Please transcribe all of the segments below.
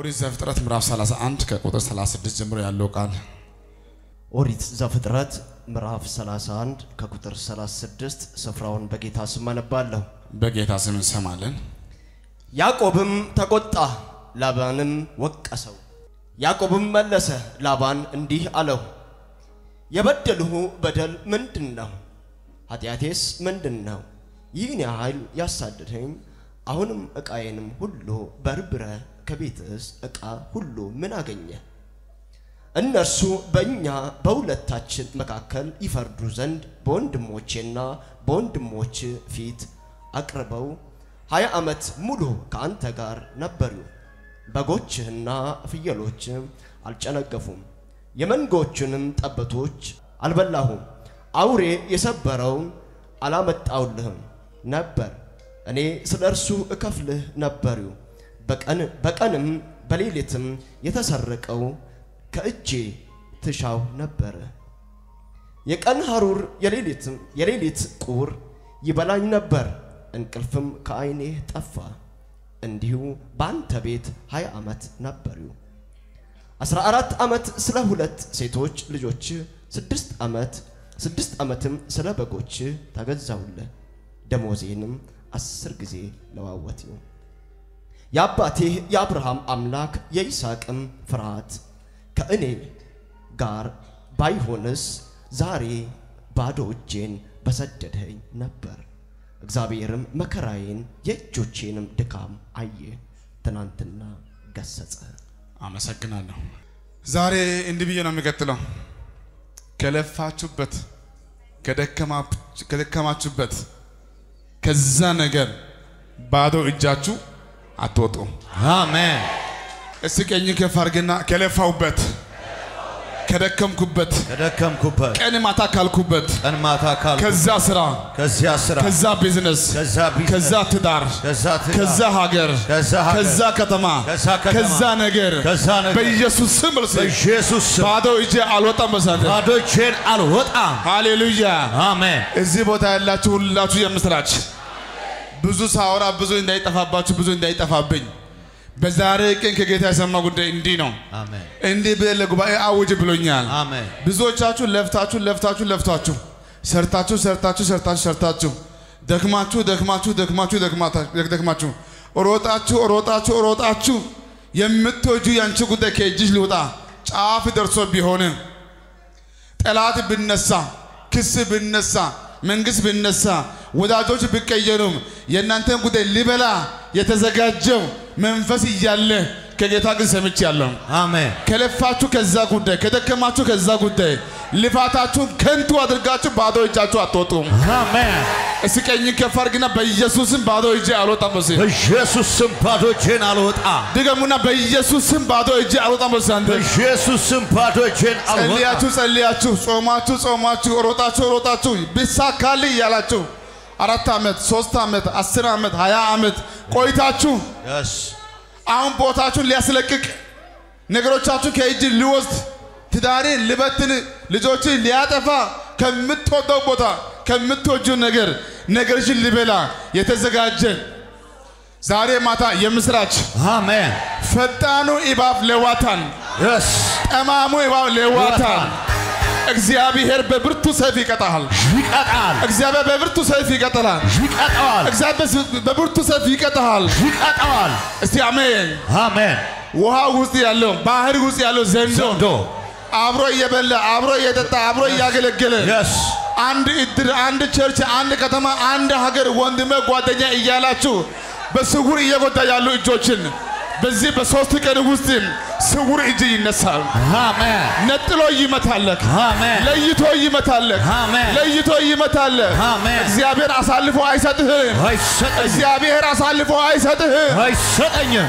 ኦሪት ዘፍጥረት ምዕራፍ 31 ከቁጥር 36 ጀምሮ ያለው ቃል ኦሪት ዘፍጥረት ምዕራፍ 31 ከቁጥር 36 ስፍራውን በጌታ ስም አነባለሁ። በጌታ ስም እንሰማለን። ያዕቆብም ተቆጣ፣ ላባንም ወቀሰው። ያዕቆብም መለሰ ላባን እንዲህ አለው፣ የበደልሁ በደል ምንድን ነው? ኃጢአቴስ ምንድን ነው? ይህን ያህል ያሳደደኝ? አሁንም ዕቃዬንም ሁሉ በርብረ ከቤትስ ዕቃ ሁሉ ምን አገኘ? እነርሱ በእኛ በሁለታችን መካከል ይፈርዱ ዘንድ በወንድሞቼና በወንድሞች ፊት አቅርበው ሀያ ዓመት ሙሉ ከአንተ ጋር ነበሩ። በጎችህና ፍየሎች አልጨነገፉም፣ የመንጎቹንም ጠቦቶች አልበላሁም። አውሬ የሰበረውን አላመጣውልህም ነበር። እኔ ስለ እርሱ እከፍልህ ነበሩ። በቀን በቀንም በሌሊትም የተሰረቀው ከእጄ ትሻው ነበረ። የቀን ሐሩር የሌሊትም የሌሊት ቁር ይበላኝ ነበር፣ እንቅልፍም ከዓይኔ ጠፋ። እንዲሁ በአንተ ቤት ሀያ ዓመት ነበሩ። አስራ አራት ዓመት ስለ ሁለት ሴቶች ልጆች፣ ስድስት ዓመት ስድስት ዓመትም ስለ በጎች ተገዛሁልህ። ደሞዜንም አስር ጊዜ ለዋወጥሁ። የአባቴ የአብርሃም አምላክ የይስሐቅም ፍርሃት ከእኔ ጋር ባይሆንስ ዛሬ ባዶ እጄን በሰደድኸኝ ነበር። እግዚአብሔርም መከራዬን የእጆቼንም ድካም አየ፣ ትናንትና ገሰጸ። አመሰግናለሁ። ዛሬ እንዲህ ብዬ ነው የሚቀጥለው። ከለፋችሁበት ከደከማችሁበት ከዛ ነገር ባዶ እጃችሁ አትወጡም። አሜን። እስቲ ቀኝ ከፍ አድርግና ከለፋውበት ከደከምኩበት ከደከምኩበት ቀን ማታ ካልኩበት ቀን ማታ ካልኩ ከዛ ስራ ከዚያ ስራ ከዛ ቢዝነስ ከዛ ቢዝነስ ከዛ ትዳር ከዛ ትዳር ከዛ ሀገር ከዛ ሀገር ከዛ ከተማ ከዛ ከተማ ከዛ ነገር ከዛ ነገር በኢየሱስ ስም እርስ በኢየሱስ ስም ባዶ እጄ አልወጣም። በሳተ ባዶ እጄን አልወጣም። ሃሌሉያ። አሜን። እዚህ ቦታ ያላችሁ ሁላችሁ የምስራች ብዙ ሳወራ ብዙ እንዳይጠፋባችሁ ብዙ እንዳይጠፋብኝ በዛሬ ቀን ከጌታ የሰማ ጉዳይ እንዲህ ነው። አሜን። እንዲህ ብለህ ለጉባኤ አውጅ ብሎኛል። አሜን። ብዙዎቻችሁ ለፍታችሁ ለፍታችሁ ለፍታችሁ ሰርታችሁ ሰርታችሁ ሰርታችሁ ሰርታችሁ ደክማችሁ ደክማችሁ ደክማችሁ ደክማታ- ደክማችሁ ሮጣችሁ ሮጣችሁ ሮጣችሁ የምትወጁ ያንቺ ጉዳይ ከእጅሽ ሊወጣ ጫፍ ደርሶ ቢሆን ጠላት ብነሳ ክስ ብነሳ መንግስት ብነሳ ወዳጆች ቢቀየሩም የእናንተን ጉዳይ ሊበላ የተዘጋጀው መንፈስ እያለ ከጌታ ግን ሰምቻለሁ። አሜን። ከለፋችሁ ከዛ ጉዳይ ከደከማችሁ ከዛ ጉዳይ ልፋታችሁን ከንቱ አድርጋችሁ ባዶ እጃችሁ አትወጡም። አሜን። እስቲ ቀኝ ከፍ አድርግና በኢየሱስም ባዶ እጄ አልወጣም በሲ በኢየሱስ ስም ባዶ እጄን አልወጣም። ድገሙና በኢየሱስም ባዶ እጄ አልወጣም በሲ አንተ በኢየሱስ ስም ባዶ እጄን አልወጣም። ጸልያችሁ ጸልያችሁ ጾማችሁ ጾማችሁ ሮጣችሁ ሮጣችሁ ቢሳካልህ እያላችሁ አራት ዓመት ሶስት ዓመት አስር ዓመት ሀያ ዓመት ቆይታችሁ Yes. አሁን ቦታችሁን ሊያስለቅቅ ነገሮቻችሁ ከእጅ ሊወስድ ትዳርን ሊበትን ልጆችን ሊያጠፋ ከምትወደው ቦታ ከምትወጂው ነገር ነገርሽን ሊበላ የተዘጋጀ ዛሬ ማታ የምስራች አሜን። ፈጣኑ እባብ ሌዋታን Yes. ጠማሙ እባብ ሌዋታን እግዚአብሔር በብርቱ ሰይፍ ይቀጣል። ይቀጣል። እግዚአብሔር በብርቱ ሰይፍ ይቀጣል። ይቀጣዋል። እግዚአብሔር በብርቱ ሰይፍ ይቀጣል። ይቀጣዋል። እስቲ አሜን። አሜን። ውሃ ውስጥ ያለው ባህር ውስጥ ያለው ዘንዶ ዘንዶ አብሮ እየበላ አብሮ እየጠጣ አብሮ እያገለገለ Yes. አንድ እድር፣ አንድ ቸርች፣ አንድ ከተማ፣ አንድ ሀገር ወንድሜ ጓደኛ እያላችሁ በስውር እየጎዳ ያሉ እጆችን በዚህ በሶስት ቀን ውስጥ ስውር እጅ ይነሳል። አሜን። ነጥሎ ይመታለክ፣ አሜን። ለይቶ ይመታለክ፣ አሜን። ለይቶ ይመታለክ። አሜን። እግዚአብሔር አሳልፎ አይሰጥህም። አይሰጠኝም። እግዚአብሔር አሳልፎ አይሰጥህም። አይሰጠኝም።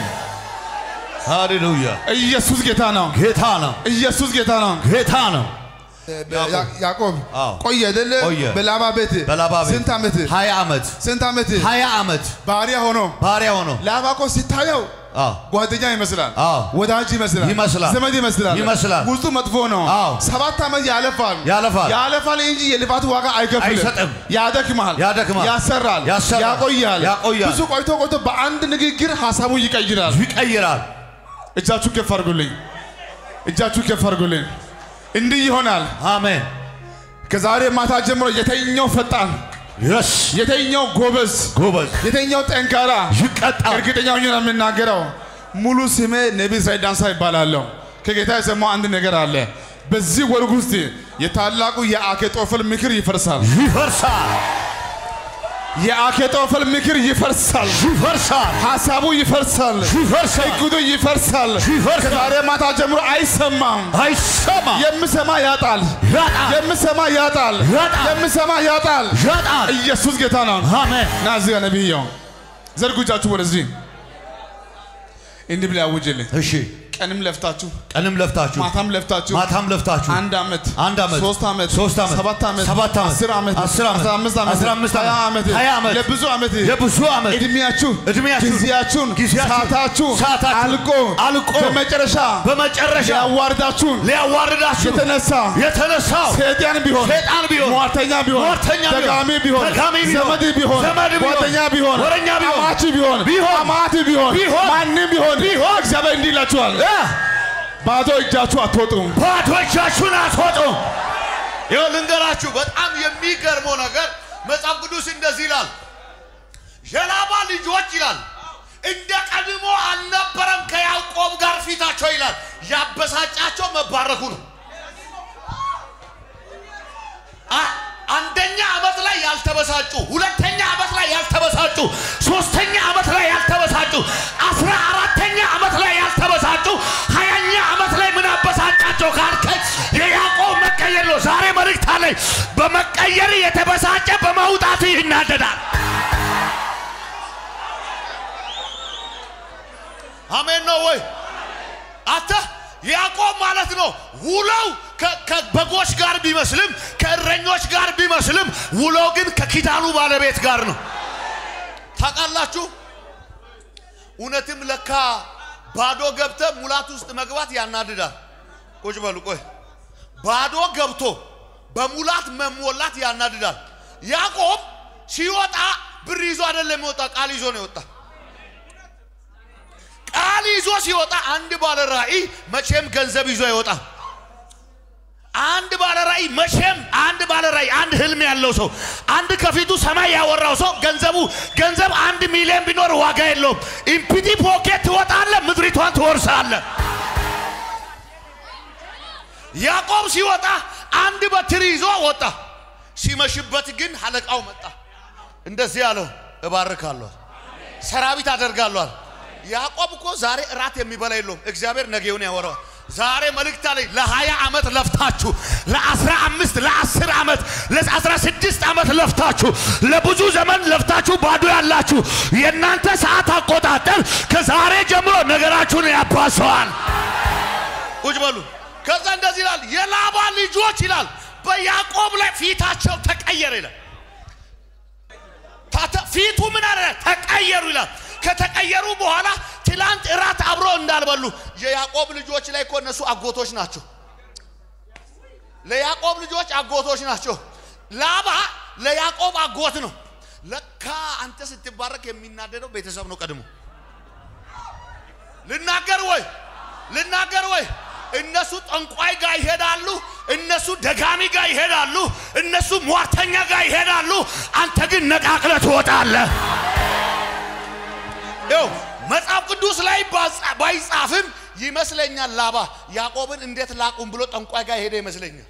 ሃሌሉያ። ኢየሱስ ጌታ ነው። ጌታ ነው። ኢየሱስ ጌታ ነው። ጌታ ነው። ያ- ያዕቆብ አዎ። ቆየ አይደለ? ቆየ። በላባ ቤት በላባ ቤት ስንት ዓመት ሀያ ዓመት ስንት ዓመት ሀያ ዓመት ባሪያ ሆኖ ባሪያ ሆኖ ላባ እኮ ሲታየው አዎ ጓደኛ ይመስላል፣ አዎ። ወዳጅ ይመስላል፣ ይመስላል። ዘመድ ይመስላል፣ ይመስላል። ውስጡ መጥፎ ነው። አዎ። ሰባት ዓመት ያለፋል ያለፋል። ያለፋል እንጂ የልፋቱ ዋጋ አይከፍልም። አይሰጥም። ያደክማል፣ ያደክማል። ያሰራል፣ ያሰራል። ያቆያል። ያቆያል። ብዙ ቆይቶ ቆይቶ በአንድ ንግግር ሀሳቡ ይቀይራል። ይቀይራል። እጃችሁ ከፍ አድርጉልኝ። እጃችሁ ከፍ አድርጉልኝ። እንዲህ ይሆናል። አሜን። ከዛሬ ማታ ጀምሮ የተኛው ፈጣን፣ የስ የተኛው ጎበዝ፣ ጎበዝ የተኛው ጠንካራ ይቀጣል። እርግጠኛ ሆኜ ነው የምናገረው። ሙሉ ስሜ ነቢይ እስራኤል ዳንሳ ይባላለሁ። ከጌታ የሰማው አንድ ነገር አለ። በዚህ ወር ውስጥ የታላቁ የአኬጦፈል ምክር ይፈርሳል። ይፈርሳል፣ የአኬጦፈል ምክር ይፈርሳል። ይፈርሳል፣ ሀሳቡ ይፈርሳል። ይፈርሳል፣ እቅዱ ይፈርሳል። ይፈርሳል። ከዛሬ ማታ ጀምሮ አይሰማም። አይሰማ የምሰማ ያጣል። ያጣል፣ የምሰማ ያጣል። ያጣል። የምሰማ ያጣል። ያጣል። ኢየሱስ ጌታ ነው። አሜን። ና እዚህ ጋር ነቢያው ዘርጉ እጃችሁ ወደዚህ እንዲህ ብላ ያውጅልኝ። እሺ፣ ቀንም ለፍታችሁ ቀንም ለፍታችሁ ማታም ለፍታችሁ ማታም ለፍታችሁ አንድ ዓመት አንድ ዓመት ሶስት ዓመት ሶስት ዓመት ሰባት ዓመት ሰባት ዓመት አስር ዓመት አስር ዓመት አስራ አምስት ዓመት አስራ አምስት ሀያ ዓመት ዓመት ሀያ ዓመት ለብዙ ዓመት የብዙ ዓመት እድሜያችሁ እድሜያችሁ ጊዜያችሁን ጊዜያችሁ ሰዓታችሁ ሰዓታችሁ አልቆ አልቆ በመጨረሻ በመጨረሻ ሊያዋርዳችሁን ሊያዋርዳችሁ የተነሳ የተነሳው ሰይጣን ቢሆን ሰይጣን ቢሆን ሟርተኛ ቢሆን ሟርተኛ ቢሆን ደጋሚ ቢሆን ደጋሚ ቢሆን ዘመድ ቢሆን ዘመድ ቢሆን ጓደኛ ቢሆን ወረኛ ቢሆን አማች ቢሆን ቢሆን አማት ቢሆን ቢሆን ማንም ቢሆን ቢሆን እግዚአብሔር እንዲህ ይላችኋል እ ባዶ እጃችሁ አትወጡም ባዶ እጃችሁን አትወጡም። ይኸው ልንገራችሁ፣ በጣም የሚገርመው ነገር መጽሐፍ ቅዱስ እንደዚህ ይላል፣ የላባ ልጆች ይላል እንደ ቀድሞ አልነበረም ከያዕቆብ ጋር ፊታቸው ይላል። ያበሳጫቸው መባረኩ ነው። አ- አንደኛ ዓመት ላይ ያልተበሳጩ፣ ሁለተኛ ዓመት ላይ ያልተበሳጩ፣ ሶስተኛ ዓመት ላይ ያልተበሳጩ፣ አስራ አራተኛ ዓመት ላይ ያልተበሳጩ፣ ሀያኛ ዓመት ላይ ምን አበሳጫቸው ካልከኝ የያዕቆብ መቀየር ነው። ዛሬ መልእክት አለኝ። በመቀየር የተበሳጨ በመውጣቱ ይናደዳል። አሜን ነው ወይ? አተ ያዕቆብ ማለት ነው ውለው ከ- ከበጎች ጋር ቢመስልም ከእረኞች ጋር ቢመስልም ውለው ግን ከኪዳኑ ባለቤት ጋር ነው። ታውቃላችሁ፣ እውነትም ለካ ባዶ ገብተ ሙላት ውስጥ መግባት ያናድዳል። ቁጭ በሉ ቆይ። ባዶ ገብቶ በሙላት መሞላት ያናድዳል። ያዕቆብ ሲወጣ ብር ይዞ አይደለም የወጣ፣ ቃል ይዞ ነው የወጣ። ቃል ይዞ ሲወጣ አንድ ባለ ራእይ መቼም ገንዘብ ይዞ አይወጣ። አንድ ባለ ራእይ መቼም አንድ ባለ ራእይ አንድ ህልም ያለው ሰው አንድ ከፊቱ ሰማይ ያወራው ሰው ገንዘቡ ገንዘብ አንድ ሚሊዮን ቢኖር ዋጋ የለውም። ኢምፒቲ ፖኬት ትወጣለ፣ ምድሪቷን ትወርሳለ። ያዕቆብ ሲወጣ አንድ በትር ይዞ ወጣ። ሲመሽበት ግን አለቃው መጣ። እንደዚህ አለው፣ እባርካለሁ፣ ሰራዊት አደርጋለሁ። ያዕቆብ እኮ ዛሬ እራት የሚበላ የለውም። እግዚአብሔር ነገውን ያወራዋል። ዛሬ መልእክት አለኝ። ለሀያ ዓመት ለፍታችሁ ለአስራ አምስት ለአስር ዓመት ለአስራ ስድስት ዓመት ለፍታችሁ ለብዙ ዘመን ለፍታችሁ ባዶ ያላችሁ የእናንተ ሰዓት አቆጣጠር ከዛሬ ጀምሮ ነገራችሁን ያባሰዋል። ቁጭ በሉ። ከዛ እንደዚህ ይላል፣ የላባ ልጆች ይላል በያዕቆብ ላይ ፊታቸው ተቀየረ ይላል። ታተ- ፊቱ ምን አለ? ተቀየሩ ይላል። ከተቀየሩ በኋላ ትላንት እራት አብሮ እንዳልበሉ የያዕቆብ ልጆች ላይ እኮ እነሱ አጎቶች ናቸው። ለያዕቆብ ልጆች አጎቶች ናቸው። ላባ ለያዕቆብ አጎት ነው። ለካ አንተ ስትባረክ የሚናደደው ቤተሰብ ነው ቀድሞ። ልናገር ወይ ልናገር ወይ እነሱ ጠንቋይ ጋር ይሄዳሉ። እነሱ ደጋሚ ጋር ይሄዳሉ። እነሱ ሟርተኛ ጋር ይሄዳሉ። አንተ ግን ነቃቅለ ትወጣለህ። ይኸው መጽሐፍ ቅዱስ ላይ ባጻ- ባይጻፍም ይመስለኛል ላባ ያዕቆብን እንዴት ላቁም ብሎ ጠንቋይ ጋር ሄደ ይመስለኛል።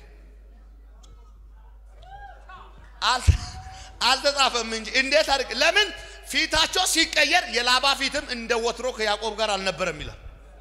አል- አልተጻፈም እንጂ እንዴት አድርግ ለምን ፊታቸው ሲቀየር የላባ ፊትም እንደ ወትሮ ከያዕቆብ ጋር አልነበረም ይላል።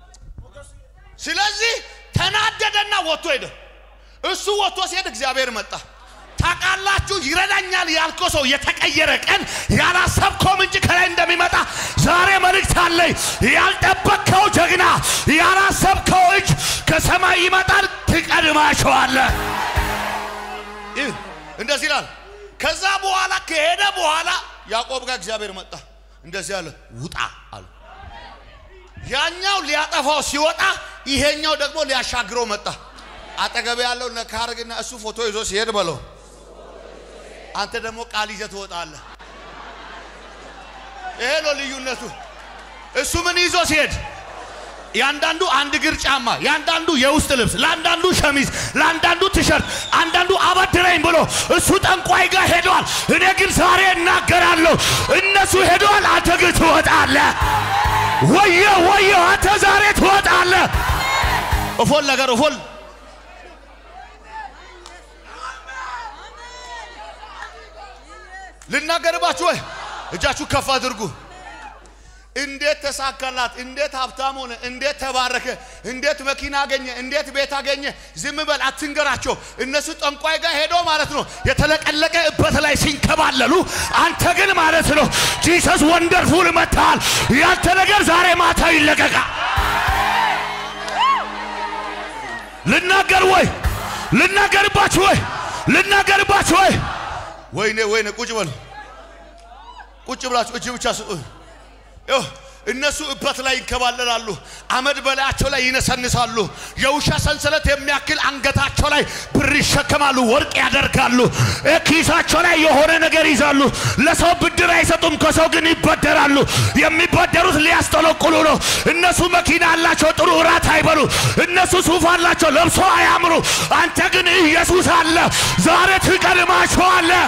ስለዚህ ተናደደና ወጥቶ ሄደ። እሱ ወጥቶ ሲሄድ እግዚአብሔር መጣ። ታውቃላችሁ፣ ይረዳኛል ያልከው ሰው የተቀየረ ቀን ያላሰብከው ምንጭ ከላይ እንደሚመጣ ዛሬ መልእክት አለኝ። ያልጠበቅከው ጀግና፣ ያላሰብከው እጅ ከሰማይ ይመጣል። ትቀድማቸዋለህ። ይህ እንደዚህ ይላል። ከዛ በኋላ ከሄደ በኋላ ያዕቆብ ጋር እግዚአብሔር መጣ። እንደዚህ አለ፣ ውጣ አለ። ያኛው ሊያጠፋው ሲወጣ ይሄኛው ደግሞ ሊያሻግረው መጣ። አጠገብ ያለው ነካርግና እሱ ፎቶ ይዞ ሲሄድ በለው፣ አንተ ደግሞ ቃል ይዘህ ትወጣለህ። ይሄ ነው ልዩነቱ። እሱ ምን ይዞ ሲሄድ ያንዳንዱ አንድ እግር ጫማ፣ ያንዳንዱ የውስጥ ልብስ፣ ለአንዳንዱ ሸሚዝ፣ ለአንዳንዱ ቲሸርት፣ አንዳንዱ አበድረኝ ብሎ እሱ ጠንቋይ ጋር ሄደዋል። እኔ ግን ዛሬ እናገራለሁ፣ እነሱ ሄደዋል፣ አንተ ግን ትወጣለህ። ወየ ወየ፣ አንተ ዛሬ ትወጣለህ። እፎል ነገር እፎል ልናገርባችሁ ወይ? እጃችሁ ከፍ አድርጉ። እንዴት ተሳካላት? እንዴት ሀብታም ሆነ? እንዴት ተባረከ? እንዴት መኪና አገኘ? እንዴት ቤት አገኘ? ዝም በል አትንገራቸው። እነሱ ጠንቋይ ጋር ሄዶ ማለት ነው የተለቀለቀ እበት ላይ ሲንከባለሉ፣ አንተ ግን ማለት ነው ጂሰስ ወንደርፉል መጥተሃል። ያንተ ነገር ዛሬ ማታ ይለቀቃል። ልናገር ወይ? ልናገርባችሁ ወይ? ልናገርባችሁ ወይ? ወይኔ ወይኔ፣ ቁጭ በሉ ቁጭ ብላችሁ እጅ ብቻ ስጡ። ይኸው እነሱ እበት ላይ ይንከባለላሉ። አመድ በላያቸው ላይ ይነሰንሳሉ። የውሻ ሰንሰለት የሚያክል አንገታቸው ላይ ብር ይሸከማሉ፣ ወርቅ ያደርጋሉ። እ ኪሳቸው ላይ የሆነ ነገር ይዛሉ። ለሰው ብድር አይሰጡም፣ ከሰው ግን ይበደራሉ። የሚበደሩት ሊያስጠለቁሉ ነው። እነሱ መኪና አላቸው፣ ጥሩ እራት አይበሉ። እነሱ ሱፍ አላቸው፣ ለብሶ አያምሩ። አንተ ግን ኢየሱስ አለ። ዛሬ ትቀድማቸዋለህ።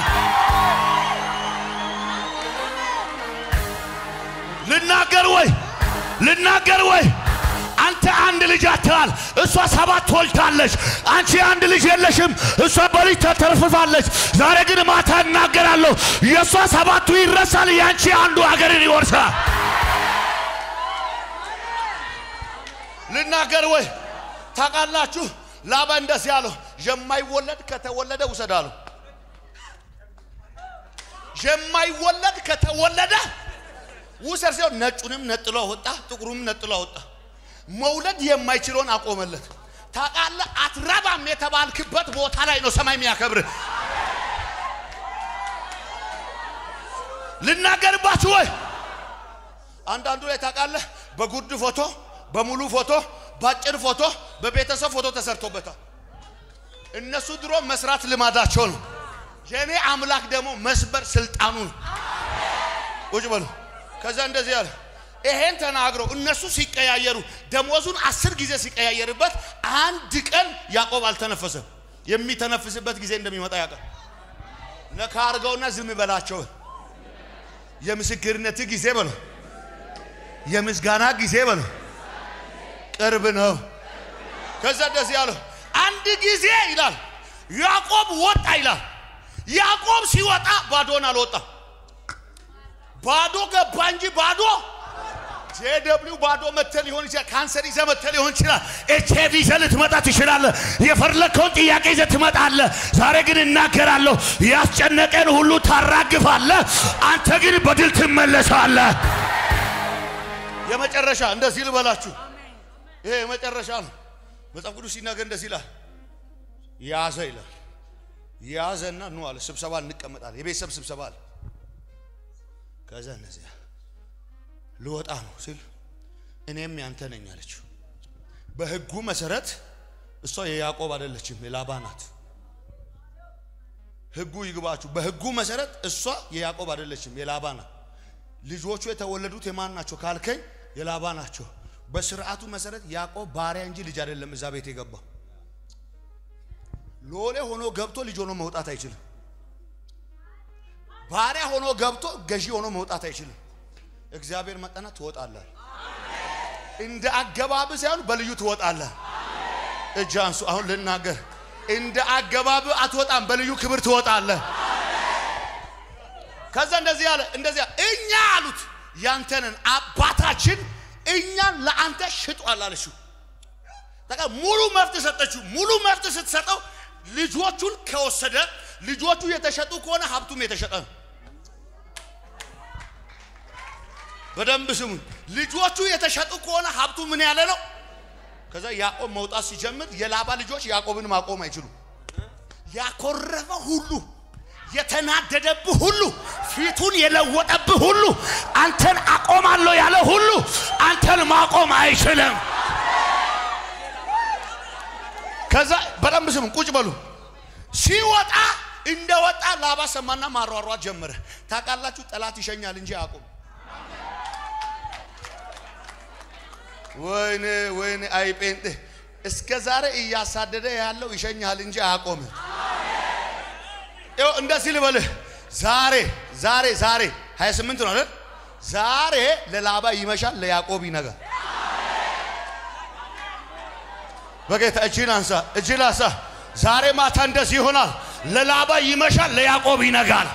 ልናገር ወይ ልናገር ወይ አንተ አንድ ልጅ አትሃል፣ እሷ ሰባት ትወልዳለች። አንቺ አንድ ልጅ የለሽም፣ እሷ በልጅ ተተርፍፋለች። ዛሬ ግን ማታ እናገራለሁ፣ የእሷ ሰባቱ ይረሳል፣ የአንቺ አንዱ ሀገርን ይወርሳል። ልናገር ወይ ታውቃላችሁ፣ ላባ እንደዚህ ያለው የማይወለድ ከተወለደ ውሰድ አለው። የማይወለድ ከተወለደ ውሰድ ሲሆን ነጩንም ነጥሎ አወጣ፣ ጥቁሩም ነጥሎ አወጣ። መውለድ የማይችለውን አቆመለት። ታውቃለህ፣ አትረባም የተባልክበት ቦታ ላይ ነው ሰማይ የሚያከብር። ልናገርባችሁ ወይ አንዳንዱ ላይ ታውቃለህ፣ በጉርድ ፎቶ፣ በሙሉ ፎቶ፣ በአጭር ፎቶ፣ በቤተሰብ ፎቶ ተሰርቶበታል። እነሱ ድሮ መስራት ልማዳቸው ነው። የእኔ አምላክ ደግሞ መስበር ስልጣኑ ነው። ቁጭ በሉ። ከዛ እንደዚህ ያለ ይሄን ተናግረው እነሱ ሲቀያየሩ ደሞዙን አስር ጊዜ ሲቀያየርበት አንድ ቀን ያዕቆብ አልተነፈሰም። የሚተነፍስበት ጊዜ እንደሚመጣ ያውቃል። ነካ አድርገውና ዝም በላቸው። የምስክርነት ጊዜ በለው፣ የምስጋና ጊዜ በለው፣ ቅርብ ነው። ከዛ እንደዚህ ያለው አንድ ጊዜ ይላል ያዕቆብ ወጣ ይላል። ያዕቆብ ሲወጣ ባዶን አልወጣም። ባዶ ገባ እንጂ ባዶ ጄደብሊው ባዶ መተህ ሊሆን ይችላል። ካንሰር ይዘህ መተህ ሊሆን ይችላል። ኤች አይቪ ይዘህ ልትመጣ ትችላለህ። የፈለከውን ጥያቄ ይዘህ ትመጣለህ። ዛሬ ግን እናገራለሁ፣ ያስጨነቀን ሁሉ ታራግፋለህ። አንተ ግን በድል ትመለሳለህ። የመጨረሻ እንደዚህ ልበላችሁ፣ ይሄ የመጨረሻ ነው። መጽሐፍ ቅዱስ ሲናገር እንደዚህ ይላል፣ ያዘ ይላል። ያዘና ኑ አለ፣ ስብሰባ እንቀመጣለን። የቤተሰብ ስብሰባ አለ። ከዛ እነዚያ ልወጣ ነው ሲል እኔም ያንተ ነኝ አለችው። በሕጉ መሰረት እሷ የያዕቆብ አይደለችም የላባ ናት። ሕጉ ይግባችሁ። በሕጉ መሰረት እሷ የያዕቆብ አይደለችም የላባ ናት። ልጆቹ የተወለዱት የማን ናቸው ካልከኝ የላባ ናቸው። በስርዓቱ መሰረት ያዕቆብ ባሪያ እንጂ ልጅ አይደለም እዛ ቤት የገባው። ሎሌ ሆኖ ገብቶ ልጅ ሆኖ መውጣት አይችልም። ባሪያ ሆኖ ገብቶ ገዢ ሆኖ መውጣት አይችልም። እግዚአብሔር መጠና ትወጣለህ። እንደ አገባብ ሳይሆን በልዩ ትወጣለህ። እጅ አንሱ። አሁን ልናገር። እንደ አገባብ አትወጣም፣ በልዩ ክብር ትወጣለህ። ከዛ እንደዚህ አለ፣ እንደዚህ አለ፣ እኛ አሉት ያንተንን አባታችን እኛን ለአንተ ሽጧል አለችው። በቃ ሙሉ መብት ሰጠችው። ሙሉ መብት ስትሰጠው ልጆቹን ከወሰደ ልጆቹ የተሸጡ ከሆነ ሀብቱም የተሸጠ ነው። በደንብ ስሙ። ልጆቹ የተሸጡ ከሆነ ሀብቱ ምን ያለ ነው? ከዛ ያዕቆብ መውጣት ሲጀምር የላባ ልጆች ያዕቆብን ማቆም አይችሉም። ያኮረፈ ሁሉ የተናደደብህ ሁሉ ፊቱን የለወጠብህ ሁሉ አንተን አቆማለሁ ያለ ሁሉ አንተን ማቆም አይችልም። ከዛ በደንብ ስሙ፣ ቁጭ በሉ። ሲወጣ እንደወጣ ላባ ሰማና ማሯሯት ጀመረ። ታውቃላችሁ፣ ጠላት ይሸኛል እንጂ አያውቁም። ወይኔ ወይኔ፣ አይ ጴንጤ እስከ ዛሬ እያሳደደ ያለው ይሸኛል እንጂ አያቆምም። ይኸው እንደዚህ ልበልህ፣ ዛሬ ዛሬ ዛሬ 28 ነው አይደል? ዛሬ ለላባ ይመሻል፣ ለያዕቆብ ይነጋል። በጌታ እጅን አንሳ፣ እጅን አንሳ። ዛሬ ማታ እንደዚህ ይሆናል። ለላባ ይመሻል፣ ለያዕቆብ ይነጋል።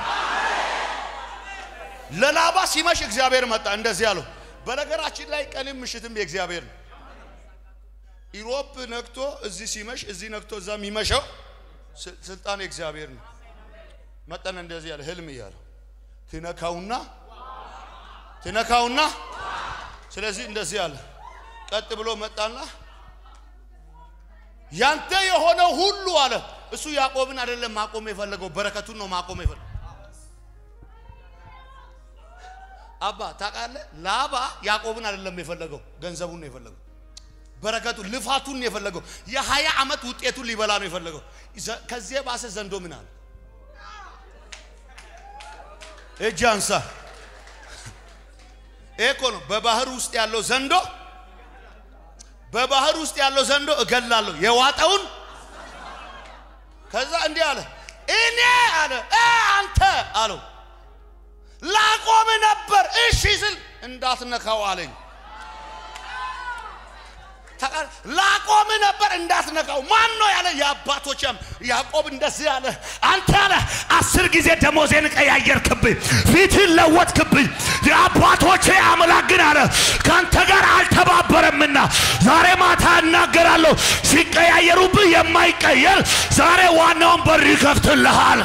ለላባ ሲመሽ እግዚአብሔር መጣ። እንደዚህ አለው። በነገራችን ላይ ቀንም ምሽትም የእግዚአብሔር ነው። ኢሮፕ ነግቶ እዚህ ሲመሽ እዚህ ነግቶ እዛ የሚመሸው ስ- ስልጣን የእግዚአብሔር ነው። መጠን እንደዚህ ያለ ህልም እያለው ትነካውና ትነካውና ስለዚህ እንደዚህ አለ። ቀጥ ብሎ መጣና ያንተ የሆነው ሁሉ አለ። እሱ ያዕቆብን አይደለም ማቆም የፈለገው በረከቱን ነው ማቆም የፈለገው። አባ ታውቃለህ፣ ላባ ያዕቆብን አይደለም የፈለገው ገንዘቡን ነው የፈለገው በረከቱን ልፋቱን ነው የፈለገው። የሀያ ዓመት ውጤቱን ሊበላ ነው የፈለገው። ዘ- ከዚህ የባሰ ዘንዶ ምን አለ? እጅ አንሳ። ይሄ እኮ ነው በባህር ውስጥ ያለው ዘንዶ በባህር ውስጥ ያለው ዘንዶ እገላለሁ የዋጠውን ከዛ እንዲህ አለ እኔ አለ እ አንተ አለው ላቆም ነበር እሺ ስል እንዳትነካው አለኝ ታውቃለህ፣ ላቆም ነበር እንዳትነካው። ማን ነው ያለ? የአባቶችም ያዕቆብ እንደዚህ ያለ አንተ አለ አስር ጊዜ ደሞዜን ቀያየርክብኝ፣ ፊትን ለወጥክብኝ። የአባቶቼ አምላክ ግን አለ ከአንተ ጋር አልተባበረምና ዛሬ ማታ እናገራለሁ። ሲቀያየሩብህ የማይቀየር ዛሬ ዋናውን በር ይከፍትልሃል።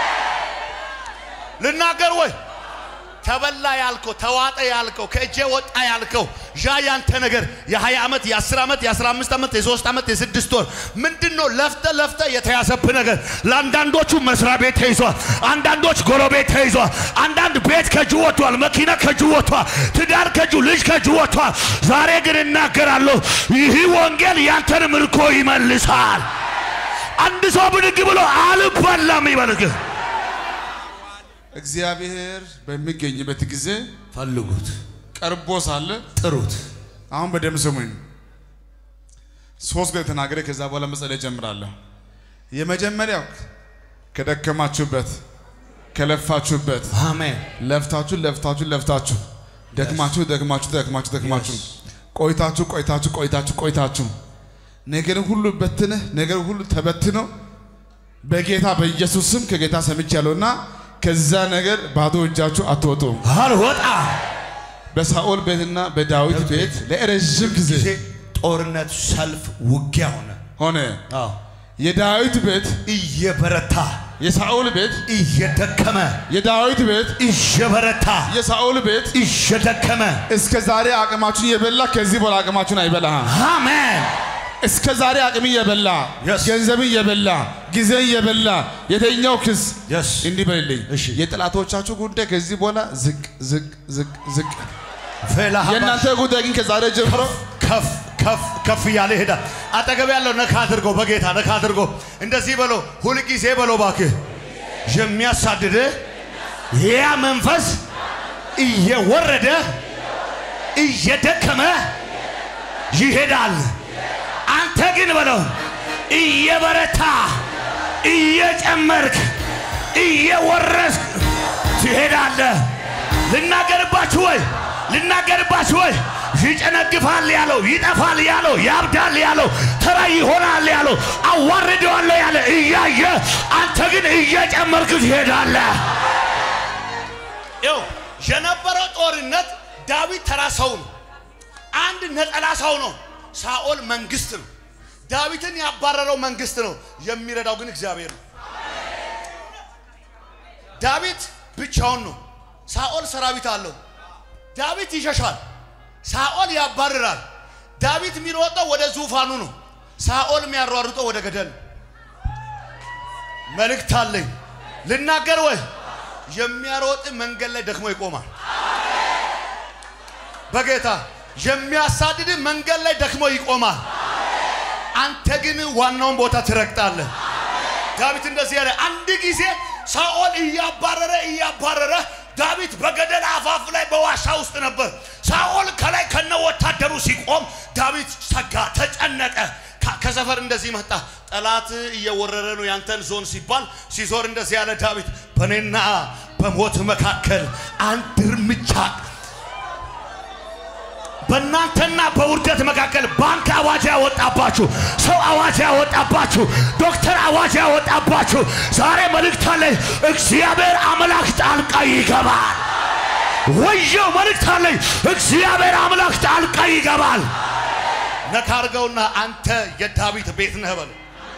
ልናገር ወይ ተበላ ያልከው ተዋጠ ያልከው ከእጄ ወጣ ያልከው ዣ ያንተ ነገር የ20 ዓመት የ10 ዓመት የ15 ዓመት የ3 ዓመት የ6 ወር ምንድን ነው ለፍተ ለፍተ የተያዘብህ ነገር ለአንዳንዶቹ መስሪያ ቤት ተይዟል። አንዳንዶች ጎረቤት ተይዟል። አንዳንድ ቤት ከእጁ ወጥቷል። መኪና ከእጁ ወጥቷል። ትዳር ከእጁ ልጅ ከእጁ ወጥቷል። ዛሬ ግን እናገራለሁ፣ ይህ ወንጌል ያንተን ምርኮ ይመልሳል። አንድ ሰው ብድግ ብሎ አልበላም ይበልግ። እግዚአብሔር በሚገኝበት ጊዜ ፈልጉት፣ ቀርቦ ሳለ ጥሩት። አሁን በደም ስሙኝ። ሶስት ጊዜ ተናገረ። ከዛ በኋላ መጸለይ ጀምራለሁ። የመጀመሪያው ከደከማችሁበት ከለፋችሁበት አሜን። ለፍታችሁ ለፍታችሁ ለፍታችሁ ደክማችሁ ደክማችሁ ደክማችሁ ደክማችሁ ቆይታችሁ ቆይታችሁ ቆይታችሁ ቆይታችሁ ነገር ሁሉ በትነህ ነገር ሁሉ ተበትኖ በጌታ በኢየሱስ ስም ከጌታ ሰምቻለሁና ከዛ ነገር ባዶ እጃችሁ አትወጡም። አልወጣ በሳኦል ቤትና በዳዊት ቤት ለረዥም ጊዜ ጊዜ ጦርነት፣ ሰልፍ፣ ውጊያ ሆነ። ሆነ። አዎ የዳዊት ቤት እየበረታ የሳኦል ቤት እየደከመ የዳዊት ቤት እየበረታ የሳኦል ቤት እየደከመ እስከ ዛሬ አቅማችሁን የበላ ከዚህ በኋላ አቅማችሁን አይበላህም። አሜን እስከ ዛሬ አቅም እየበላ Yes. ገንዘብን እየበላ ጊዜን እየበላ የተኛው ክስ Yes. እንዲህ በልልኝ። እሺ። የጠላቶቻችሁ ጉዳይ ከዚህ በኋላ ዝቅ ዝቅ ዝቅ ዝቅ። ፌላ የእናንተ ጉዳይ ግን ከዛሬ ጀምሮ ከፍ ከፍ ከፍ እያለ ይሄዳል። አጠገብ ያለው ነካ አድርጎ በጌታ ነካ አድርጎ እንደዚህ በሎ ሁልጊዜ በሎ እባክህ የሚያሳድድ ያ መንፈስ እየወረደ እየደከመ ይሄዳል። አንተ ግን በለው እየበረታ እየጨመርክ እየወረስክ ትሄዳለህ። ልናገርባችሁ ወይ ልናገርባችሁ ወይ ይጨነግፋል ያለው ይጠፋል ያለው ያብዳል ያለው ተራ ይሆናል ያለው አዋርደዋለሁ ያለ እያየ አንተ ግን እየጨመርክ ትሄዳለህ። ይኸው የነበረው ጦርነት ዳዊት ተራ ሰው ነው። አንድ ነጠላ ሰው ነው። ሳኦል መንግስት ነው። ዳዊትን ያባረረው መንግስት ነው። የሚረዳው ግን እግዚአብሔር ነው። ዳዊት ብቻውን ነው። ሳኦል ሰራዊት አለው። ዳዊት ይሸሻል። ሳኦል ያባርራል። ዳዊት የሚሮጠው ወደ ዙፋኑ ነው። ሳኦል የሚያሯሩጠው ወደ ገደል ነው። መልእክት አለኝ ልናገር ወይ? የሚያሮጥ መንገድ ላይ ደክሞ ይቆማል። በጌታ የሚያሳድድ መንገድ ላይ ደክሞ ይቆማል። አንተ ግን ዋናውን ቦታ ትረግጣለህ። ዳዊት እንደዚህ ያለ አንድ ጊዜ ሳኦል እያባረረ እያባረረ ዳዊት በገደል አፋፍ ላይ በዋሻ ውስጥ ነበር። ሳኦል ከላይ ከነ ወታደሩ ሲቆም ዳዊት ሰጋ፣ ተጨነቀ። ከ- ከሰፈር እንደዚህ መጣ። ጠላት እየወረረ ነው ያንተን ዞን ሲባል ሲዞር እንደዚህ ያለ ዳዊት በእኔና በሞት መካከል አንድ እርምጃ በእናንተና በውርደት መካከል ባንክ አዋጅ ያወጣባችሁ፣ ሰው አዋጅ ያወጣባችሁ፣ ዶክተር አዋጅ ያወጣባችሁ ዛሬ መልእክት አለኝ። እግዚአብሔር አምላክ ጣልቃ ይገባል። ወየው መልእክት አለኝ። እግዚአብሔር አምላክ ጣልቃ ይገባል። ነካ አድርገውና አንተ የዳዊት ቤት ነህ በለው።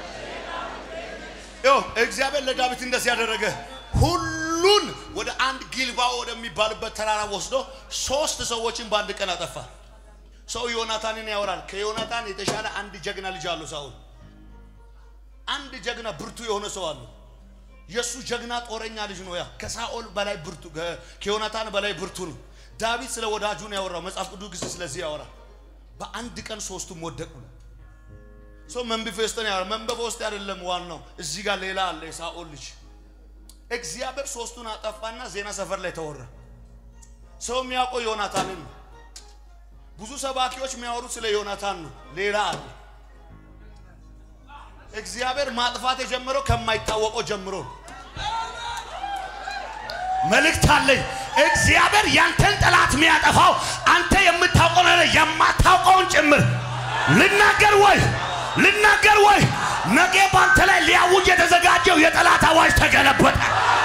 ይኸው እግዚአብሔር ለዳዊት እንደዚህ ያደረገ ሁሉን ወደ አንድ ጊልባ ወደሚባልበት ተራራ ወስዶ ሶስት ሰዎችን በአንድ ቀን አጠፋ። ሰው ዮናታንን ያወራል። ከዮናታን የተሻለ አንድ ጀግና ልጅ አለው ሳኦል። አንድ ጀግና ብርቱ የሆነ ሰው አለው። የእሱ ጀግና ጦረኛ ልጅ ነው። ያ ከሳኦል በላይ ብርቱ ከ- ከዮናታን በላይ ብርቱ ነው። ዳዊት ስለ ወዳጁ ነው ያወራው። መጽሐፍ ቅዱስ ጊዜ ስለዚህ ያወራል። በአንድ ቀን ሶስቱም ወደቁ ነው። ሰው መንቢፌስቶን ያወራል። መንበበ ውስጥ አይደለም ዋናው፣ እዚህ ጋር ሌላ አለ። የሳኦል ልጅ እግዚአብሔር ሶስቱን አጠፋና ዜና ሰፈር ላይ ተወራ። ሰው የሚያውቀው ዮናታንን ነው። ብዙ ሰባኪዎች የሚያወሩት ስለ ዮናታን ነው። ሌላ አለ። እግዚአብሔር ማጥፋት የጀመረው ከማይታወቀው ጀምሮ ነው። መልእክት አለኝ። እግዚአብሔር ያንተን ጠላት የሚያጠፋው አንተ የምታውቀው ነገር የማታውቀውን ጭምር ልናገር ወይ ልናገር ወይ ነገ ባንተ ላይ ሊያውጅ የተዘጋጀው የጠላት አዋጅ ተገለበጠ።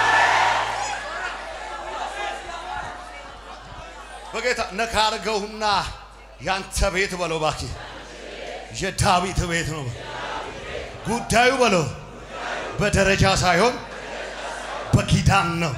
በጌታ ነካ አድርገውና ያንተ ቤት በለው እባክህ የዳዊት ቤት ነው ጉዳዩ በለው በደረጃ ሳይሆን በኪዳን ነው።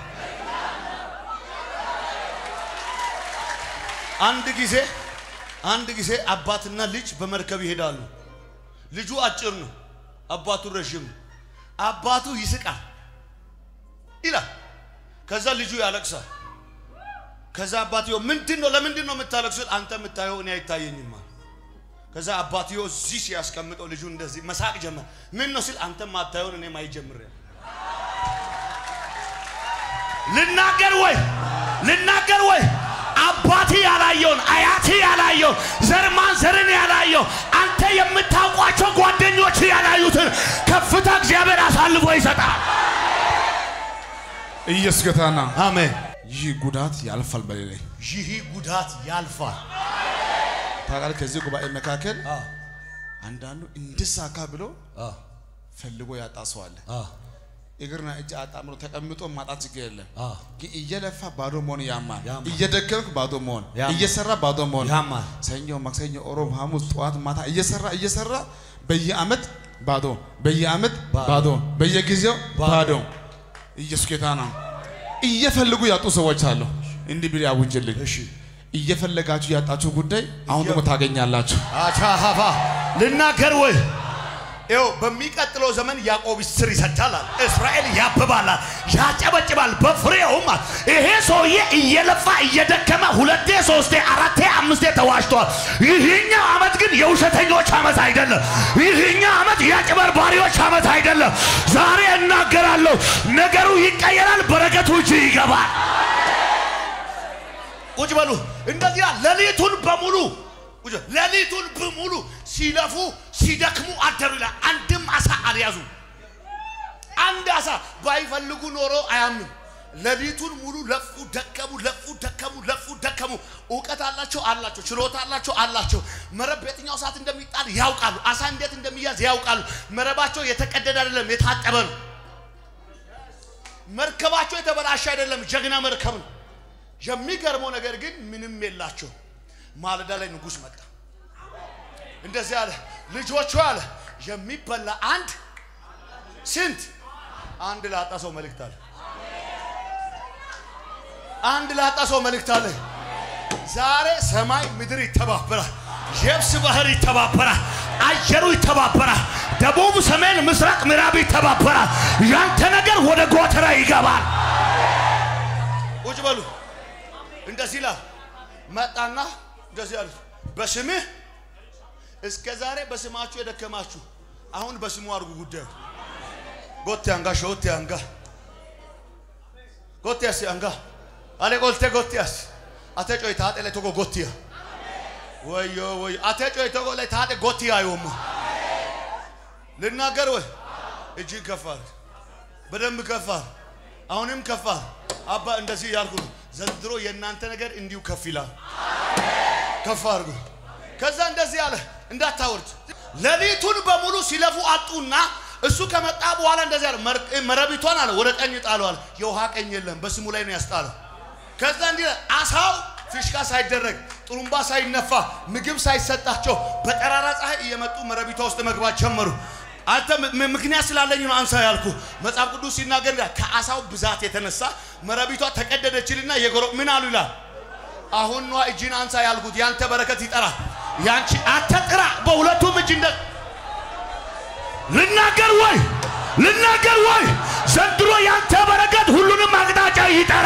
አንድ ጊዜ አንድ ጊዜ አባትና ልጅ በመርከብ ይሄዳሉ። ልጁ አጭር ነው፣ አባቱ ረዥም ነው። አባቱ ይስቃል ይላል። ከዛ ልጁ ያለቅሳል። ከዛ አባትዮ ምንድን ነው ለምንድን ነው የምታለቅሱት? አንተ የምታየው እኔ አይታየኝም አለ። ከዛ አባትዮ እዚህ ሲያስቀምጠው ልጁ እንደዚህ መሳቅ ጀመር። ምን ነው ሲል አንተ ማታየውን እኔ ማየት ጀምሬያለሁ። ልናገር ወይ ልናገር ወይ አባቴ ያላየውን አያቴ ያላየውን ዘርማን ዘርን ያላየው አንተ የምታውቋቸው ጓደኞች ያላዩትን ከፍታ እግዚአብሔር አሳልፎ ይሰጣል። ኢየሱስ ጌታ ነው። አሜን። ይህ ጉዳት ያልፋል። በሌላ ይህ ጉዳት ያልፋል። ታውቃለህ፣ ከዚህ ጉባኤ መካከል አንዳንዱ እንድሳካ ብሎ ፈልጎ ያጣ ሰው አለ። እግርና እጅ አጣምሮ ተቀምጦ ማጣት ችግር የለም። ግን እየለፋ ባዶ መሆን ያማል። እየደከምክ ባዶ መሆን፣ እየሰራ ባዶ መሆን ያማል። ሰኞ፣ ማክሰኞ፣ ኦሮብ፣ ሐሙስ፣ ጠዋት፣ ማታ እየሰራ እየሰራ በየአመት ባዶ፣ በየአመት ባዶ፣ በየጊዜው ባዶ። ኢየሱስ ጌታ ነው። እየፈልጉ ያጡ ሰዎች አሉ። እንዲህ ቢል ያውጅልኝ። እየፈለጋችሁ ያጣችሁ ጉዳይ አሁን ደግሞ ታገኛላችሁ። አቻሃፋ ልናገር ወይ ይኸው በሚቀጥለው ዘመን ያዕቆብ ስር ይሰዳል፣ አለ። እስራኤል ያብባላል፣ ያጨበጭባል በፍሬውም አለ። ይሄ ሰውዬ እየለፋ እየደከመ ሁለቴ ሶስቴ አራቴ አምስቴ ተዋሽቷል። ይህኛው ዓመት ግን የውሸተኞች ዓመት አይደለም። ይህኛው ዓመት የአጭበርባሪዎች ዓመት አይደለም። ዛሬ እናገራለሁ፣ ነገሩ ይቀየራል፣ በረከቱ እጅ ይገባል። ቁጭ በሉ እንደዚህ ይላል። ሌሊቱን በሙሉ ቁጭ በሉ። ሌሊቱን በሙሉ ሲለፉ ሲደክሙ አደሩ ይላል። አንድም አሳ አልያዙ። አንድ አሳ ባይፈልጉ ኖሮ አያምንም። ሌሊቱን ሙሉ ለፉ፣ ደከሙ፣ ለፉ፣ ደከሙ፣ ለፉ፣ ደከሙ። እውቀት አላቸው አላቸው፣ ችሎታ አላቸው አላቸው። መረብ በየትኛው ሰዓት እንደሚጣል ያውቃሉ። አሳ እንዴት እንደሚያዝ ያውቃሉ። መረባቸው የተቀደደ አይደለም፣ የታጠበ ነው። መርከባቸው የተበላሸ አይደለም፣ ጀግና መርከብ ነው። የሚገርመው ነገር ግን ምንም የላቸው። ማለዳ ላይ ንጉሥ መጣ። እንደዚህ አለ፣ ልጆቹ አለ የሚበላ አንድ ስንት አንድ ላጣ ሰው መልእክት አለ። አንድ ላጣ ሰው መልእክት አለ። ዛሬ ሰማይ ምድር ይተባበራል፣ የብስ ባህር ይተባበራል፣ አየሩ ይተባበራል፣ ደቡብ፣ ሰሜን፣ ምስራቅ፣ ምዕራብ ይተባበራል። ያንተ ነገር ወደ ጎተራ ይገባል። ቁጭ በሉ። እንደዚህ ይላል። መጣና እንደዚህ አለ፣ በስምህ እስከ ዛሬ በስማችሁ የደከማችሁ አሁን በስሙ አድርጉ ጉዳዩ ጎቴ አንጋ ሾቴ አንጋ ጎቴ ያሲ አንጋ አለ ቆልቴ ጎቲያስ አተ ጮይ ታጤ ላይ ቶጎ ጎቲያ ወዮ ወዮ አተ ጮይ ቶጎ ላይ ታጤ ጎቲያ አይወማ ልናገር ወይ እጅግ ከፋር በደንብ ከፋር አሁንም ከፋር አባ እንደዚህ ያልኩ ነው ዘንድሮ የእናንተ ነገር እንዲሁ ከፍ ይላል ከፍ አድርጉ ከዛ እንደዚህ አለ እንዳታወርድ ሌሊቱን በሙሉ ሲለፉ አጡና እሱ ከመጣ በኋላ እንደዚህ አለ መር- መረቢቷን አለ ወደ ቀኝ ጣለው አለ የውሃ ቀኝ የለም በስሙ ላይ ነው ያስጣለው ከዛ እንዲህ አለ፣ አሳው ፊሽካ ሳይደረግ ጥሩምባ ሳይነፋ ምግብ ሳይሰጣቸው በጠራራ ፀሐይ እየመጡ መረቢቷ ውስጥ መግባት ጀመሩ አንተ ም- ምክንያት ስላለኝ ነው አንሳ ያልኩ መጽሐፍ ቅዱስ ሲናገር ይላል ከአሳው ብዛት የተነሳ መረቢቷ ተቀደደችልና የጎሮ ምን አሉ ይላል አሁን ኗ እጅን አንሳ ያልኩት ያንተ በረከት ይጠራል ያንቺ አትጥራ በሁለቱም እጅ እንደ ልናገር ወይ ልናገር ወይ ዘንድሮ ያንተ በረከት ሁሉንም አቅጣጫ ይጠራ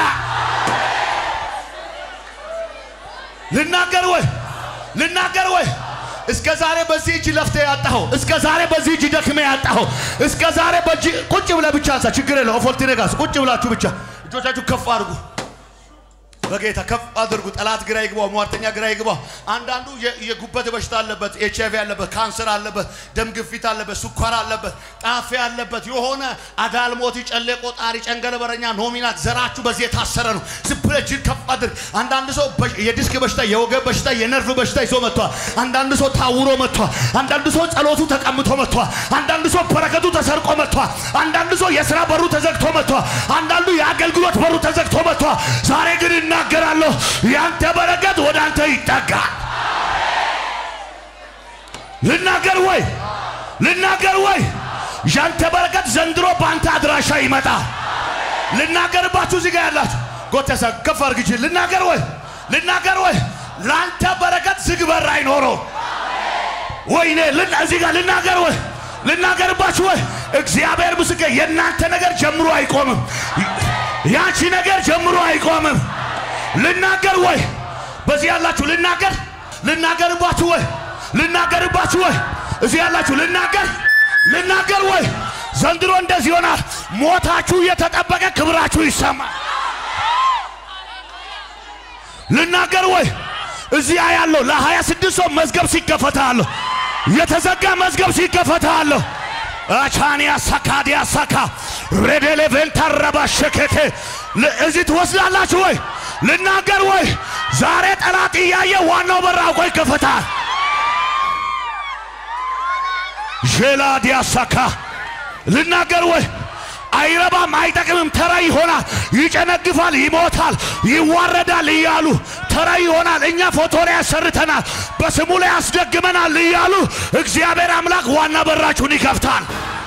ልናገር ወይ ልናገር ወይ እስከ ዛሬ በዚህ እጅ ለፍተ ያጣኸው እስከ ዛሬ በዚህ እጅ ደክመ ያጣኸው እስከ ዛሬ በእጅ ቁጭ ብለህ ብቻ አንሳ ችግር የለው ኦፎልቲ ነጋስ ቁጭ ብላችሁ ብቻ እጆቻችሁ ከፍ አድርጉ በጌታ ከፍ አድርጉ ጠላት ግራ ይግባው ሟርተኛ ግራ ይግባው አንዳንዱ የ- የጉበት በሽታ አለበት ኤች አይቪ አለበት ካንሰር አለበት ደም ግፊት አለበት ስኳር አለበት ጣፌ አለበት የሆነ አዳልሞቲ ጨሌ ቆጣሪ ጨንገለበረኛ ኖሚናት ዘራችሁ በዚህ የታሰረ ነው ዝም ብለህ እጅን ከፍ አድርግ አንዳንድ ሰው በ- የዲስክ በሽታ የወገብ በሽታ የነርቭ በሽታ ይዞ መጥቷል አንዳንድ ሰው ታውሮ መጥቷል አንዳንድ ሰው ጸሎቱ ተቀምቶ መጥቷል አንዳንድ ሰው በረከቱ ተሰርቆ መጥቷል አንዳንድ ሰው የስራ በሩ ተዘግቶ መጥቷል አንዳንዱ የአገልግሎት በሩ ተዘግቶ መጥቷል ዛሬ ግን እናገራለሁ ያንተ በረከት ወደ አንተ ይጠጋል ልናገር ወይ ልናገር ወይ ያንተ በረከት ዘንድሮ በአንተ አድራሻ ይመጣል ልናገርባችሁ እዚህ ጋር ያላችሁ ጎተሳ ከፍ አድርግ እጅህን። ልናገር ወይ ልናገር ወይ ለአንተ በረከት ዝግ በር አይኖረው ወይኔ ልን- እዚህ ጋር ልናገር ወይ ልናገርባችሁ ወይ እግዚአብሔር ምስክር የእናንተ ነገር ጀምሮ አይቆምም ያንቺ ነገር ጀምሮ አይቆምም ልናገር ወይ በዚህ ያላችሁ ልናገር ልናገርባችሁ ወይ ልናገርባችሁ ወይ እዚህ ያላችሁ ልናገር ልናገር ወይ ዘንድሮ እንደዚህ ይሆናል ሞታችሁ እየተጠበቀ ክብራችሁ ይሰማል ልናገር ወይ እዚያ ያለው ለሀያ ስድስት ሰው መዝገብ ሲከፈታለሁ የተዘጋ መዝገብ ሲከፈታለሁ አቻንያ ሳካዲያ ሳካ ሬዴሌቬን ታረባ ሸኬቴ ል- እዚህ ትወስዳላችሁ ወይ ልናገር ወይ ዛሬ ጠላት እያየ ዋናው በር አውቆ ይከፈታል ዤላ ዲያሳካ ልናገር ወይ አይረባም፣ አይጠቅምም፣ ተራ ይሆናል፣ ይጨነግፋል፣ ይሞታል፣ ይዋረዳል እያሉ ተራ ይሆናል። እኛ ፎቶ ላይ ያሰርተናል፣ በስሙ ላይ ያስደግመናል እያሉ እግዚአብሔር አምላክ ዋና በራችሁን ይከፍታል።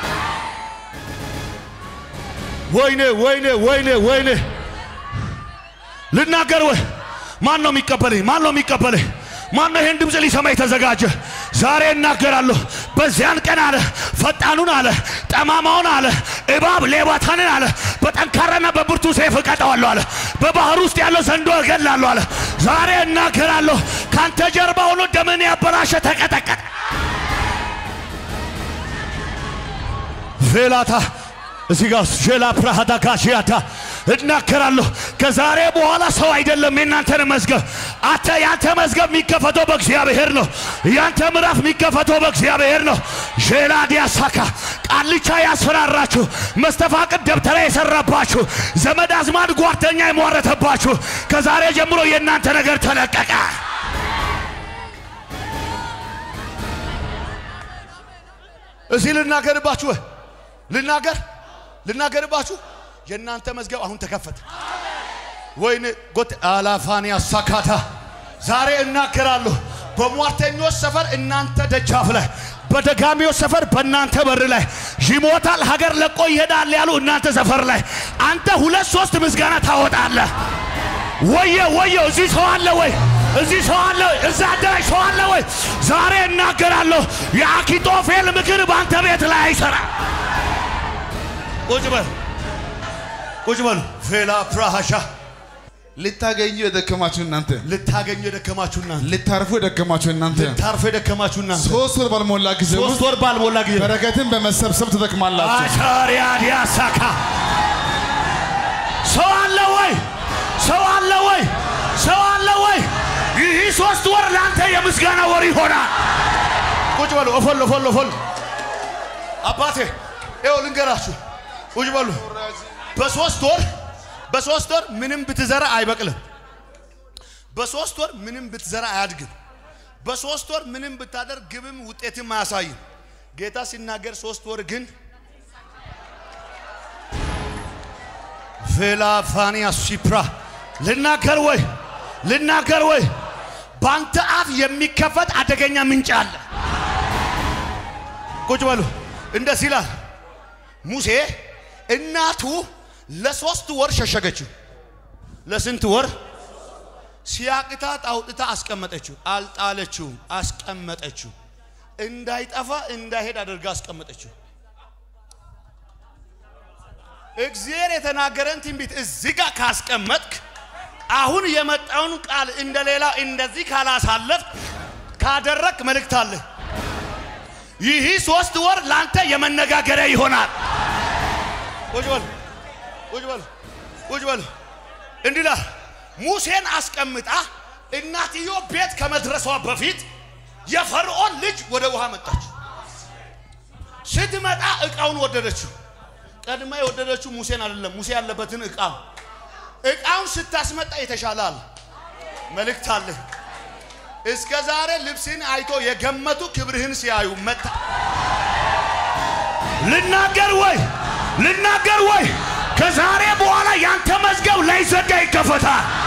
ወይኔ ወይኔ ወይኔ ወይኔ ልናገር ወይ ማን ነው የሚቀበለኝ? ማን ነው የሚቀበለኝ? ማን ነው ይህን ድምፅ ሊሰማ የተዘጋጀ? ዛሬ እናገራለሁ። በዚያን ቀን አለ ፈጣኑን አለ ጠማማውን አለ እባብ ሌባታንን አለ በጠንካራና በብርቱ ሰይፍ እቀጠዋለሁ አለ። በባህር ውስጥ ያለው ዘንዶ እገላለሁ አለ። ዛሬ እናገራለሁ። ካንተ ጀርባ ሆኖ ደምን ያበላሸ ተቀጠቀጠ። ቬላታ እዚህ ጋር ሼላ ፕራሃዳ ጋሽያታ እናገራለሁ። ከዛሬ በኋላ ሰው አይደለም የእናንተን መዝገብ አተ ያንተ መዝገብ የሚከፈተው በእግዚአብሔር ነው። ያንተ ምዕራፍ የሚከፈተው በእግዚአብሔር ነው። ሼላ ዲያሳካ ቃልቻ ያስፈራራችሁ፣ መስተፋቅድ ደብተራ የሰራባችሁ፣ ዘመድ አዝማድ ጓደኛ የሟረተባችሁ ከዛሬ ጀምሮ የእናንተ ነገር ተለቀቀ። እዚህ ልናገርባችሁ ወይ ልናገር ልናገርባችሁ የእናንተ መዝገብ አሁን ተከፈተ። ወይኔ ጎት አላፋንያ ሳካታ ዛሬ እናገራለሁ። በሟርተኞች ሰፈር እናንተ ደጃፍ ላይ፣ በደጋሚዎች ሰፈር በእናንተ በር ላይ ይሞታል፣ ሀገር ለቆ ይሄዳል ያሉ እናንተ ሰፈር ላይ አንተ ሁለት ሶስት ምስጋና ታወጣለህ። ወየ ወየ እዚህ ሰው አለ ወይ? እዚህ ሰው አለ ወይ? እዛ አዳራሽ ሰው አለ ወይ? ዛሬ እናገራለሁ። የአኪጦፌል ምክር በአንተ ቤት ላይ አይሰራ። ቁጭ በል ቁጭ በሉ። ፌላ ፍራሃሻ ልታገኙ የደከማችሁ እናንተ፣ ልታገኙ የደከማችሁ እናንተ፣ ልታርፉ የደከማችሁ እናንተ፣ ልታርፉ የደከማችሁ እናንተ ሶስት ወር ባልሞላ ጊዜ ሶስት ውስጥ ወር ባልሞላ ጊዜ በረከትን በመሰብሰብ ትደክማላችሁ። አቻሪያ ዲያሳካ ሰው አለ ወይ? ሰው አለ ወይ? ሰው አለ ወይ? ይህ ሶስት ወር ለአንተ የምስጋና ወር ይሆናል። ቁጭ በሉ። እፎል እፎል እፎል። አባቴ ይኸው ልንገራችሁ፣ ቁጭ በሉ። በሶስት ወር በሶስት ወር ምንም ብትዘራ አይበቅልም። በሶስት ወር ምንም ብትዘራ አያድግም። በሶስት ወር ምንም ብታደርግ ግብም ውጤትም አያሳይም። ጌታ ሲናገር ሶስት ወር ግን ቬላፋኒያ ሲፕራ ልናገር ወይ? ልናገር ወይ? በአንተ አፍ የሚከፈት አደገኛ ምንጭ አለ። ቁጭ በሉ። እንደዚህ ይላል ሙሴ እናቱ ለሶስት ወር ሸሸገችው። ለስንት ወር? ሲያቅታት አውጥታ አስቀመጠችው። አልጣለችውም፣ አስቀመጠችው። እንዳይጠፋ እንዳይሄድ አድርጋ አስቀመጠችው። እግዚአብሔር የተናገረን ትንቢት እዚህ ጋር ካስቀመጥክ አሁን የመጣውን ቃል እንደሌላ እንደዚህ ካላሳለፍ ካደረግ መልእክት አለ። ይህ ሶስት ወር ለአንተ የመነጋገሪያ ይሆናል። ቁጭ በል ቁጭ በል ቁጭ በል። እንዲህ ይላል ሙሴን አስቀምጣ እናትዮ ቤት ከመድረሷ በፊት የፈርዖን ልጅ ወደ ውሃ መጣች። ስትመጣ እቃውን ወደደችው። ቀድማ የወደደችው ሙሴን አይደለም፣ ሙሴ ያለበትን እቃ እቃውን ስታስመጣ የተሻለ አለ። መልእክት አለ። እስከ ዛሬ ልብስን አይቶ የገመቱ ክብርህን ሲያዩ መታ ልናገር ወይ? ልናገር ወይ? ከዛሬ በኋላ ያንተ መዝገብ ላይዘጋ ይከፈታል።